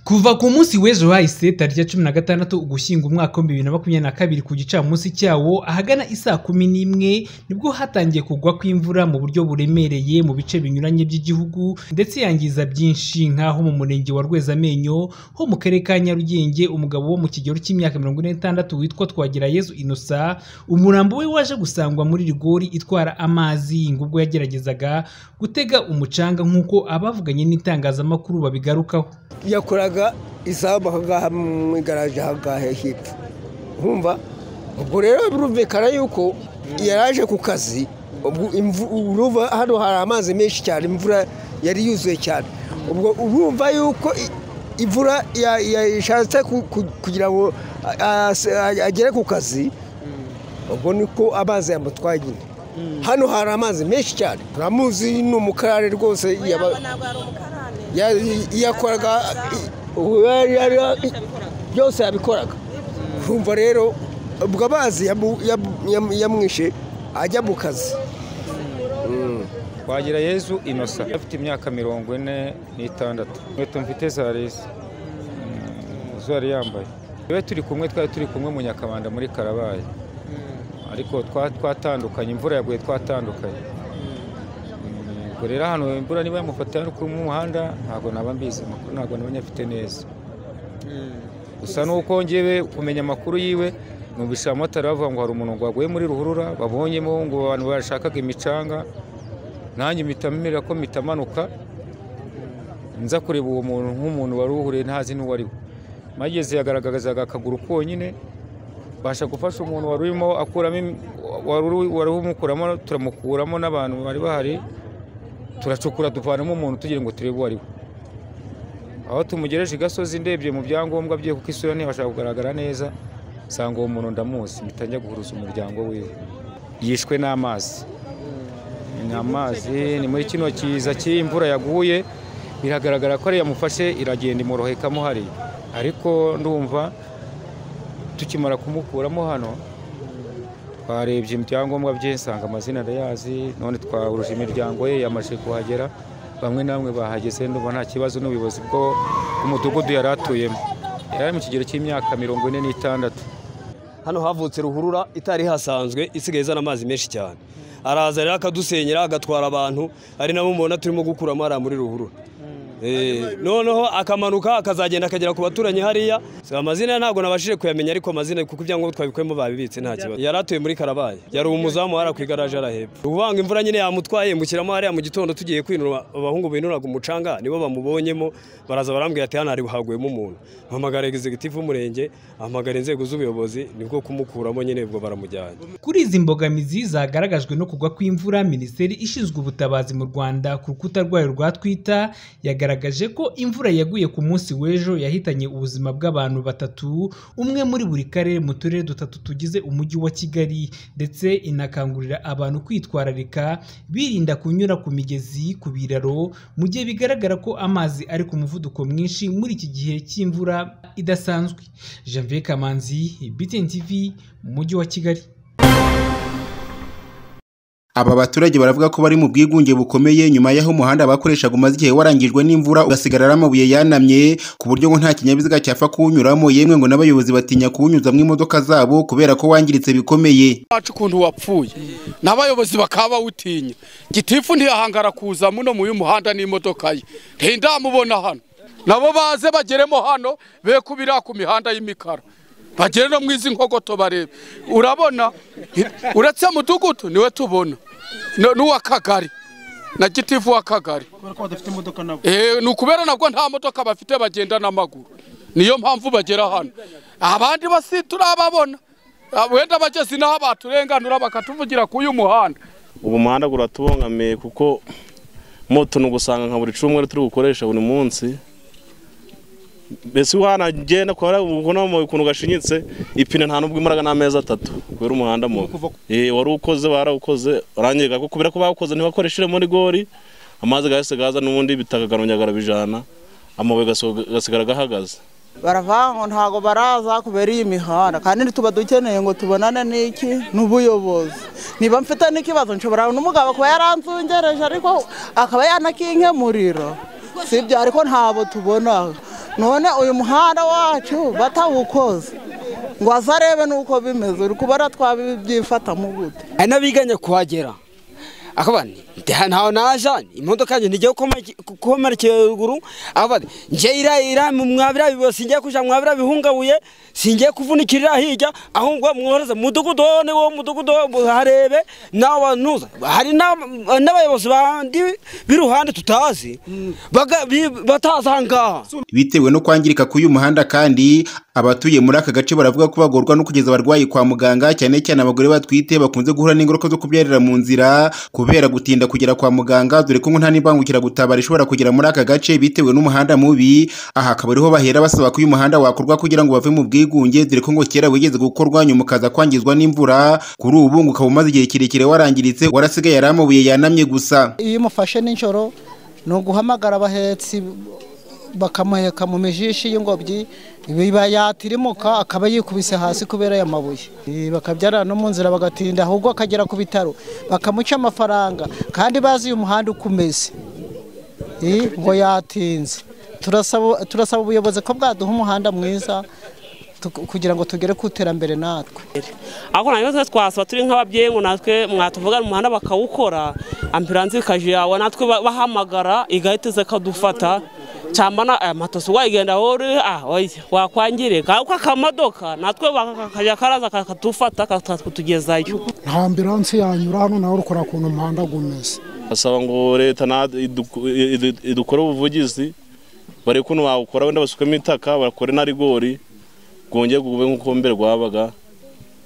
kuva ku munsi w'ejo hahise tariki ya cumi na gatandatu ugushyingo umwaka w'ibihumbi bibiri na makumyabiri na kabiri ku gicamunsi cyawo ahagana isaa kumi n'imwe nibwo hatangiye kugwa kw'imvura mu buryo buremereye mu bice binyuranye by'igihugu ndetse yangiza byinshi nk'aho mu murenge wa rwezamenyo ho mu karere ka nyarugenge umugabo wo mu kigero cy'imyaka mirongo ine n'itandatu witwa twagirayezu inosa umurambo we waje gusangwa muri rigori itwara amazi ngo ubwo yageragezaga gutega umucanga nk'uko abavuganye n'itangazamakuru babigarukaho yakoraga isambu aha ngaha mu igaraje aha ngaha hepfo nkumva ubwo rero birumvikana yuko yaraje ku kazi urumva hano hari amazi menshi cyane imvura yari yuzuye cyane ubwo urumva yuko imvura yashatse kugira ngo agere ku kazi ubwo niko amazi yamutwaye nyine hano hari amazi menshi cyane turamuzi ni umukarare rwose yakoraga byose yabikoraga kumva rero ubwo amazi yamwishe ajya mu kazi wagira yezu inosa afite imyaka mirongo ine n'itandatu inkweto mfite za resi zo yari yambaye rero turi kumwe twari turi kumwe mu nyakamanda muri karabaye ariko twatandukanye imvura yaguye twatandukanye ubwo rero hano imvura niba yamufata ari kumwe umuhanda ntabwo naba mbizi amakuru ntabwo nabonye afite neza gusa nuko ngewe kumenya amakuru yiwe numvise abamotari bavuga ngo hari umuntu ngo waguye muri ruhurura babonyemo ngo abantu bashakaga imicanga nanjye mpita ko mpitamanuka nza kureba uwo muntu nk'umuntu wari uhuriye ntazi n'uwo ari we mageze yagaragazaga akaguru konyine basha gufasha umuntu wari urimo akuramo wari umukuramo turamukuramo n'abantu bari bahari turacukura duvanamo umuntu tugira ngo turebe uwo ari we aho tumugereje i gasozi ndebye mu byangombwa bye kuko isura ntibasha kugaragara neza nsanga uwo muntu ndamuzi mpita guhuruza umuryango wiwe yishwe n'amazi ni amazi ni muri kino kiza cy'imvura yaguye biragaragara ko ariyo yamufashe iragenda imorohekamo hariya ariko ndumva tukimara kumukuramo hano twarebye ibyangombwa bye nsanga amazina arayazi none twahuruje imiryango ye yamaze kuhagera bamwe na bamwe bahageze ndumva nta kibazo n'ubuyobozi bwo umudugudu yari atuyemo yari mu kigero cy'imyaka mirongo ine n'itandatu hano havutse ruhurura itari hasanzwe isigaye izana amazi menshi cyane araza rero akadusenyera agatwara abantu ari nabo mubona turimo gukuramo hariya muri ruhurura noneho akamanuka akazagenda akagera ku baturanyi hariya amazina ntabwo nabashije kuyamenya ariko amazina kuko ibyangombwa twabikuyemo babibitse nta kibazo yari atuye muri karabaye yari umuzamu hariya ku igaraje arahepfo uvanga imvura nyine yamutwaye yambukiramo hariya mu gitondo tugiye kwinura abahungu binuraga umucanga nibo bamubonyemo baraza barambwira ati hano hari haguyemo umuntu mpamagara egizegitivu w'umurenge ahamagara inzego z'ubuyobozi nibwo kumukuramo nyine ubwo baramujyanye kuri izi mbogamizi zagaragajwe no kugwa kw'imvura minisiteri ishinzwe ubutabazi mu rwanda ku rukuta rwayo rwa twita yagaragaje yagaragaje ko imvura yaguye ku munsi w'ejo yahitanye ubuzima bw'abantu batatu umwe muri buri karere mu turere dutatu tugize umujyi wa kigali ndetse inakangurira abantu kwitwararika birinda kunyura ku migezi ku biraro mu gihe bigaragara ko amazi ari ku muvuduko mwinshi muri iki gihe cy'imvura idasanzwe janvier kamanzi btn tv mu mujyi wa kigali aba baturage baravuga ko bari mu bwigunge bukomeye nyuma y'aho umuhanda bakoreshaga umaze igihe warangijwe n'imvura ugasigara ari amabuye yanamye ku buryo ngo nta kinyabiziga cyapfa kuwunyuramo yemwe ngo n'abayobozi batinya kuwunyuzamo imodoka zabo kubera ko wangiritse bikomeye wacu ukuntu wapfuye n'abayobozi bakaba bawutinya gitifu ntiyahangara kuza muno mu y'umuhanda n'imodoka ye ntindamubona hano nabo baze bageremo hano be kubira ku mihanda y'imikara bagere no mu izi nkogoto barebe urabona uretse mudugudu niwe tubona n'uwa kagari na gitifu wa kagari ni ukubera nabwo nta modoka bafite bagenda n'amaguru niyo mpamvu bagera hano abandi basi turababona wenda bageze inaho baturenganura bakatuvugira ku uyu muhanda ubu muhanda uratubangamiye kuko moto ni ugusanga nka buri cumweru turi gukoresha buri munsi mbese wanagenda ukuntu gashinyitse ipine nta nubwo imaraga n'amezi atatu kubera umuhanda mubi wari ukoze barawukoze urangiye ko kubera ko bawukoze ntibakoresheje muri gori amazi gahise gaza n'ubundi bitakagarunyaga bijana amabuye agasigara gahagaze baravuga ngo ntabwo baraza kubera iyi mihanda kandi tuba dukeneye ngo tubonane n'iki n'ubuyobozi niba mfite n'ikibazo nshobora n'umugabo kuba yaranzungereje ariko akaba yanakinkemurira si ibyo ariko ntabwo tubona none uyu muhanda wacu batawukoze ngo azarebe n'uko bimeze uri kubara twabyifatamo gute hari n'abiganye kuhagera akaba nti ntawe naja imodoka yanjye ntigiye gukomerekera ruguru akaba ati njye ira ira mwabira bibo singiye kuja mwabira bihungabuye singiye kuvunikirira hirya ahubwo mworoze mudugudu wo ni wo mudugudu wo muharebe nawe nuza hari n'aba- n'abayobozi bandi b'iruhande tutazi baga- bi- batazi aha ngaha bitewe no kwangirika k'uyu muhanda kandi abatuye muri aka gace baravuga ko bagorwa no kugeza abarwayi kwa muganga cyane cyane abagore batwite bakunze guhura n'ingaruka zo kubyarira mu nzira kubera gutinda kugera kwa muganga dore ko ngo nta n'imbangukiragutabara ishobora kugera muri aka gace bitewe n'umuhanda mubi aha akaba ariho bahera basaba ko uyu muhanda wakorwa kugira ngo bave mu bwigunge dore ko ngo kera wigeze gukorwa nyuma ukaza kwangizwa n'imvura kuri ubu ngo ukaba umaze igihe kirekire warangiritse warasigaye ari amabuye yanamye gusa iyo umufashe nijoro ni uguhamagara abahetsi bakamuheka mu mijishi y'ingobyi biba yatirimuka akaba yikubise hasi kubera aya mabuye Eh, bakabyarana no mu nzira bagatinda ahubwo akagera ku bitaro bakamuca amafaranga kandi bazi uyu muhanda uko umeze Eh, ngo yatinze turasaba turasaba ubuyobozi ko bwaduha umuhanda mwiza tuku- kugira ngo tugere ku iterambere natwe ariko nta kibazo twasaba turi nk'ababyeyi ngo natwe mwatuvugana umuhanda bakawukora ambulanse ikaje yawe natwe ba- bahamagara igahita iza ikadufata cyangwa na aya matoso wayigenda aho uri ah, oya, wakwangirika ariko akamodoka natwe kakajya karaza kakadufata kakatugezayo nta ambiranse yanyura hano nawe urukora ukuntu umuhanda umeze basaba ngo leta na- iduku- idu- idukore ubuvugizi barebe ukuntu bawukora wenda basukemo itaka bakore na rigori rwongere gube nk'uko mbere rwabaga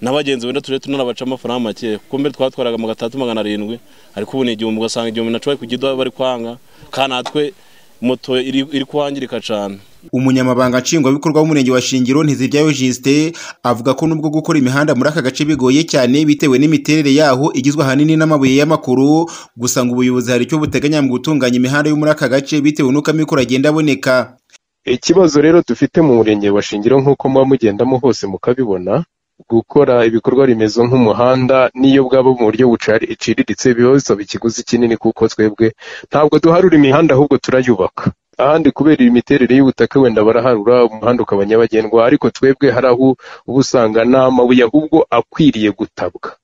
n'abagenzi wenda tujye tunarabaca amafaranga make kuko mbere twatwaraga mu gatandatu magana arindwi ariko ubu ni igihumbi ugasanga igihumbi na cumi kugido bari kwanga kandi natwe moto iri iri kwangirika cyane umunyamabanga nshingwabikorwa w'umurenge wa shingiro ntiziryayo jisite avuga ko nubwo gukora imihanda muri aka gace bigoye cyane bitewe n'imiterere yaho igizwe ahanini n'amabuye y'amakoro gusa ngo ubuyobozi hari icyo buteganya mu gutunganya imihanda yo muri aka gace bitewe n'uko amikoro agenda aboneka ikibazo rero dufite mu murenge wa shingiro nk'uko muba mugendamo hose mukabibona gukora ibikorwa remezo nk'umuhanda n'iyo bwaba mu buryo buciriritse biba bisaba ikiguzi kinini kuko twebwe ntabwo duharura imihanda ahubwo turayubaka ahandi kubera imiterere y'ubutaka wenda baraharura umuhanda ukaba nyabagendwa ariko twebwe hari aho uba usanga nta mabuye ahubwo akwiriye gutabwa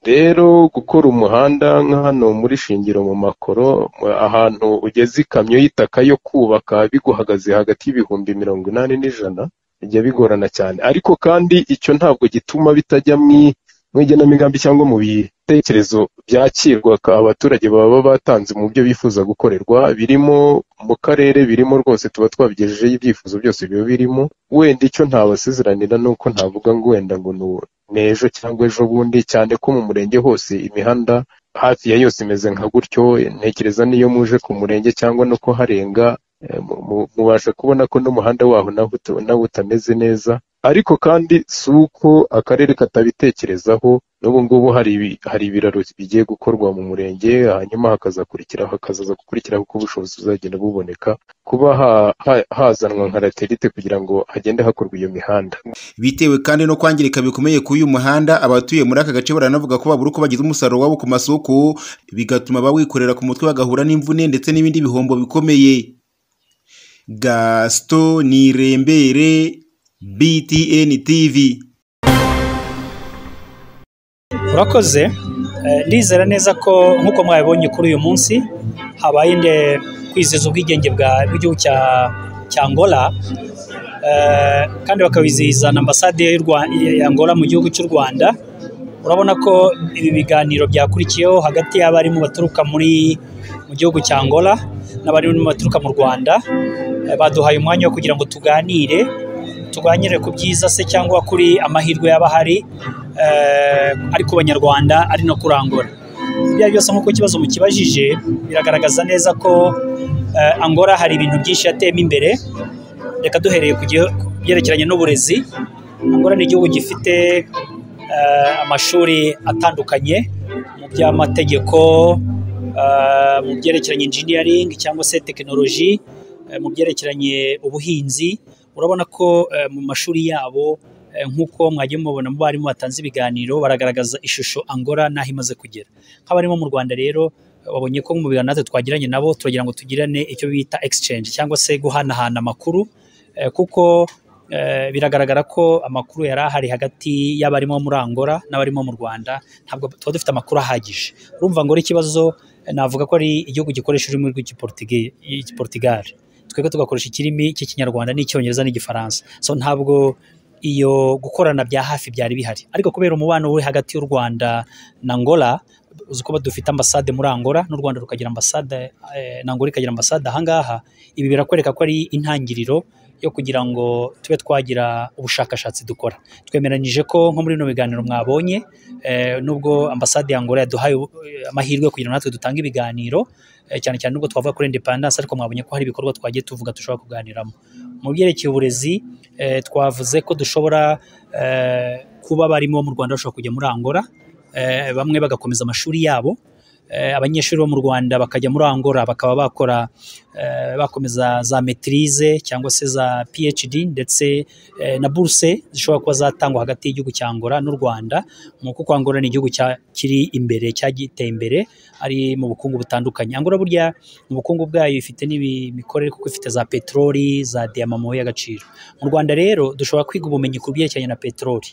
rero gukora umuhanda nka hano muri shingiro mu makoro mu- ahantu ugeze ikamyo y'itaka yo kubaka biguhagaze hagati y'ibihumbi mirongo inani n'ijana bijya bigorana cyane ariko kandi icyo ntabwo gituma bitajya mu- mu igenamigambi cyangwa mu bitekerezo byakirwa ka- abaturage baba batanze mu byo bifuza gukorerwa birimo mu karere birimo rwose tuba twabigejejeho ibyifuzo byose biba birimo wenda icyo ntabasezeranira ni uko ntavuga ngo wenda ngo nu- n'ejo cyangwa ejo bundi cyane ko mu murenge hose imihanda hafi ya yose imeze nka gutyo ntekereza n'iyo muje ku murenge cyangwa no kuharenga eh, mu- mu- mubasha kubona ko n'umuhanda waho nawo uta- nawo utameze neza ariko kandi si uko akarere katabitekerezaho n'ubu ngubu hari ibi- hari ibiraro bigiye gukorwa mu murenge hanyuma hakazakurikiraho hakazaza gukurikiraho uko ubushobozi buzagenda buboneka kuba ha- ha- hazanwa nka laterite kugira ngo hagende hakorwa iyo mihanda bitewe kandi no kwangirika bikomeye k'uyu muhanda abatuye muri aka gace baranavuga ko babura uko bagize umusaruro wabo ku masoko bigatuma bawikorera ku mutwe bagahura n'imvune ndetse n'ibindi bihombo bikomeye gasito nirembere btn tv urakoze Eh, ndizera neza ko nk'uko mwabibonye kuri uyu munsi habaye inde kwizihiza ubwigenge bwa- bw'igihugu cya cya angola Eh, kandi bakabizihiza na ambasade y'u Rwa- ya angola mu gihugu cy'u rwanda urabona ko ibi biganiro byakurikiyeho hagati y'abarimu baturuka muri mu gihugu cya angola n'abarimu baturuka mu rwanda Eh, baduhaye umwanya wo kugira ngo tuganire tuganire ku byiza se cyangwa kuri amahirwe yaba ahari eh, ari ku banyarwanda ari no kurangura ibyo ari byose nk'uko ikibazo mukibajije biragaragaza neza ko eh, angora hari ibintu byinshi yateyemo imbere reka duhereye ku gihe- ku byerekeranye n'uburezi angora ni igihugu gifite eh, amashuri atandukanye mu by'amategeko eh, mu byerekeranye engineering cyangwa se tekinoloji eh, mu byerekeranye ubuhinzi urabona ko eh, mu mashuri yabo eh, nk'uko mwagiye mubabona mu barimu batanze ibiganiro baragaragaza ishusho angora n'aho imaze kugera nk'abarimu mu rwanda rero eh, babonye ko mu biganiro natwe twagiranye nabo turagira ngo tugirane icyo bita exchange cyangwa se guhanahana amakuru eh, Eh, kuko eh, biragaragara ko amakuru yari ahari hagati y'abarimo muri Angola n'abarimo mu Rwanda ntabwo tuba dufite amakuru ahagije urumva ngo ari ikibazo eh, navuga ko ari igihugu gikoresha ururimi rw'igiportugi- rw'igiportugal twebwe tugakoresha ikirimi cy'ikinyarwanda n'icyongereza n'igifaransa so ntabwo iyo gukorana bya hafi byari bihari ariko kubera umubano uri hagati y'u Rwanda na Angola uzi ko dufite ambasade muri Angola n'u Rwanda rukagira ambasade eh, na Angola ikagira ambasade ahangaha ibi birakwereka ko ari intangiriro yo kugira ngo tube twagira ubushakashatsi dukora twemeranyije ko nko muri bino biganiro mwabonye eh, nubwo ambasade ya Angola yaduhaye ubu- eh, amahirwe kugira ngo natwe dutange ibiganiro eh, cyane cyane nubwo twavuga kuri independence ariko mwabonye ko hari ibikorwa twagiye tuvuga dushobora kuganiramo mu byerekeye uburezi eh, twavuze ko dushobora eh, kuba barimo mu Rwanda bashobora kujya muri Angola eh, bamwe bagakomeza amashuri yabo eh, abanyeshuri bo mu Rwanda bakajya muri Angola bakaba bakora eh, bakomeza za metirize cyangwa se za PhD ndetse eh, na buruse zishobora kuba zatangwa hagati y'igihugu cya Angola n'u Rwanda mu kuko Angola ni igihugu cya- kiri imbere cyagiteye imbere ari mu bukungu butandukanye Angola burya mu bukungu bwayo ifite n'imikorere kuko ifite za peteroli za diyama mu mabuye y'agaciro mu Rwanda rero dushobora kwiga ubumenyi ku byerekeranye na peteroli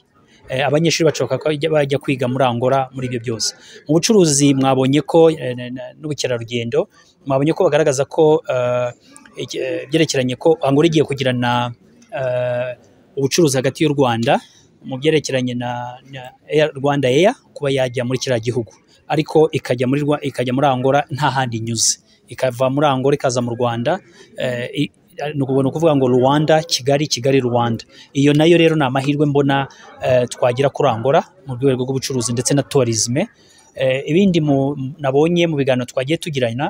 Eh, abanyeshuri bashobora ko bajya- bajya kwiga muri Angola muri ibyo byose mu bucuruzi mwabonye ko eh, na- na- n'ubukerarugendo mwabonye ko bagaragaza ko eh, iki- eh, byerekeranye ko Angola igiye kugirana eh, ubucuruzi hagati y'u Rwanda mu byerekeranye na, na Air- Rwanda Air kuba yajya muri kiriya gihugu ariko ikajya muri Rwa- ikajya muri Angola nta handi inyuze ikava muri Angola ikaza mu Rwanda eh, i- ni uku- ni ukuvuga ngo Rwanda Kigali Kigali Rwanda iyo nayo rero ni amahirwe mbona eh, twagira kuri Angola mu rwego rw'ubucuruzi ndetse na tourisme Eh, ibindi mu- nabonye mu biganiro twagiye tugirana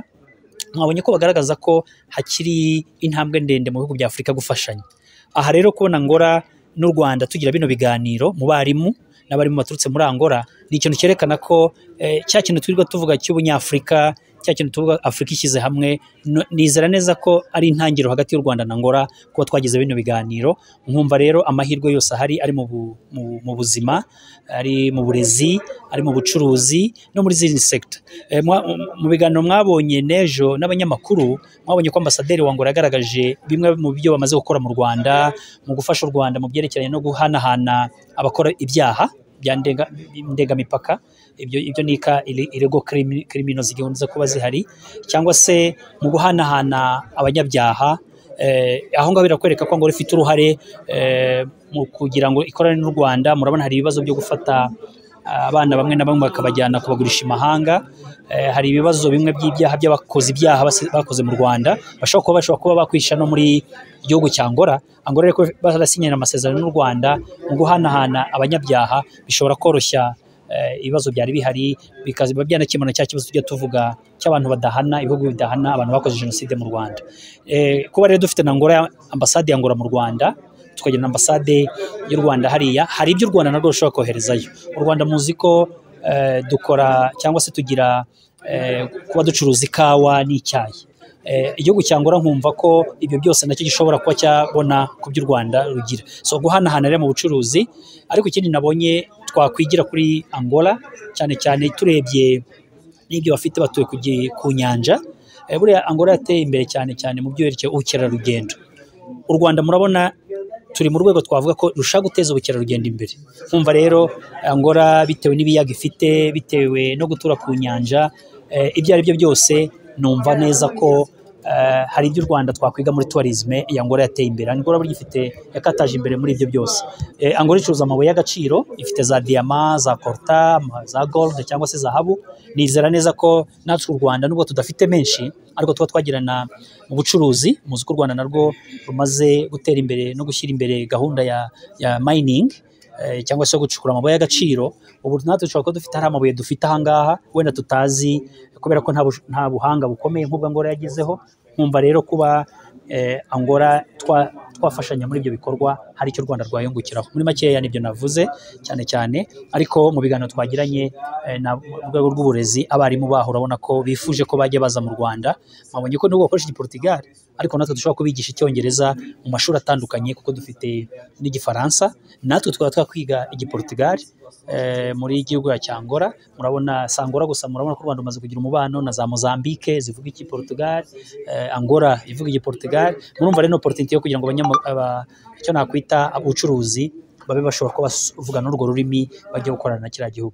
mwabonye ko bagaragaza ko hakiri intambwe ndende mu bihugu bya afurika gufashanya aha rero kubona ngora n'u rwanda tugira bino biganiro mu barimu n'abarimu baturutse muri angola ni ikintu cyerekana ko eh, cya kintu twirirwa tuvuga cy'ubunyafurika cya kintu tuvuga afurika ishyize hamwe no- nizera neza ko ari intangiriro hagati y'u rwanda na angola kuba twagize bino biganiro nkumva rero amahirwe yose ahari ari mu bu- mu- mu buzima ari mu burezi ari mu bucuruzi no muri zindi sekita Eh, mwa- mu biganiro mwabonye n'ejo n'abanyamakuru mwabonye ko ambasaderi wa Angola yagaragaje bimwe mu byo bamaze gukora mu rwanda mu gufasha u rwanda mu byerekeranye no guhanahana abakora ibyaha bya ndenga- ndengamipaka ibyo ibyo ni ika- ire- irego krimi- krimino zikunze kuba zihari cyangwa se mu guhanahana abanyabyaha eh, aho ngaho birakwereka ko Angola ifite uruhare eh, mu kugira ngo ikorane n'u Rwanda murabona hari ibibazo byo gufata abana bamwe na bamwe bakabajyana kubagurisha imahanga Eh, hari ibibazo bimwe by'ibyaha by'abakoze ibyaha basi- bakoze mu Rwanda bashobora kuba bashobora kuba bakwisha no muri igihugu cya Angola Angola ariko barasinyana amasezerano n'u Rwanda mu guhanahana abanyabyaha bishobora koroshya eh, ibibazo byari bihari bikaziba byanakemura cya kibazo tujya tuvuga cy'abantu badahana ibihugu bidahana abantu bakoze jenoside mu Rwanda Eh, kuba rero dufite na Angola ambasade ya Angola mu Rwanda tukagira na ambasade y'u Rwanda hariya hari ibyo u Rwanda narwo rushobora koherezayo u Rwanda muzi ko eh, dukora cyangwa se tugira eh, kuba ducuruza ikawa n'icyayi Eh, igihugu cya Angola nkumva ko ibyo byose nacyo gishobora kuba cyabona ku by'u Rwanda rugira so guhanahana rero mu bucuruzi ariko ikindi nabonye twakwigira kuri Angola cyane cyane turebye n'ibyo bafite batuye ku gi- ku nyanja Eh, buriya Angola yateye imbere cyane cyane mu byerekeye ubukerarugendo u Rwanda murabona turi mu rwego twavuga ko rushaka guteza ubukerarugendo imbere nkumva rero Angola bitewe n'ibiyaga ifite bitewe no gutura ku nyanja eh, ibyo ari byo byose numva neza ko eh, hari ibyo u Rwanda twakwiga muri tourisme ya Angola yateye imbere Angola burya ifite yakataje imbere muri ibyo byose Eh, Angola icuruza amabuye y'agaciro ifite za diyama za korta ama- za gold cyangwa se zahabu nizera neza ko natwe u Rwanda nubwo tudafite menshi ariko tuba twagirana mu bucuruzi muzi ko u Rwanda narwo rumaze gutera imbere no gushyira imbere gahunda ya, ya mining eh, cyangwa se gucukura amabuye y'agaciro ubu natwe dushobora kuba dufite hari amabuye dufite ahangaha wenda tutazi kubera ko nta bush- nta buhanga bukomeye nk'ubwo Angola yagezeho nkumva rero kuba eh, Angola twa- twafashanya muri ibyo bikorwa hari icyo u Rwanda rwayungukiraho muri makeya nibyo navuze cyane cyane ariko mu biganiro twagiranye eh, na- mu rwego rw'uburezi abarimu baho urabona ko bifuje ko bajya baza mu Rwanda mwabonye ko nubwo bakoresha igiportugal ariko natwe dushobora kubigisha icyongereza mu mashuri atandukanye kuko dufite n'igifaransa natwe twaba twakwiga igiportugali eh, muri igihugu ya cyangora murabona sangora gusa murabona ko u rwanda rumaze kugira umubano na za mozambique zivuga igiportugali eh, angora ivuga igiportugali murumva rero ni oporutunite yo kugira ngo abanyama- aba- icyo nakwita ubucuruzi babe bashobora kuba bavugana urwo rurimi bajya gukorana na kiriya gihugu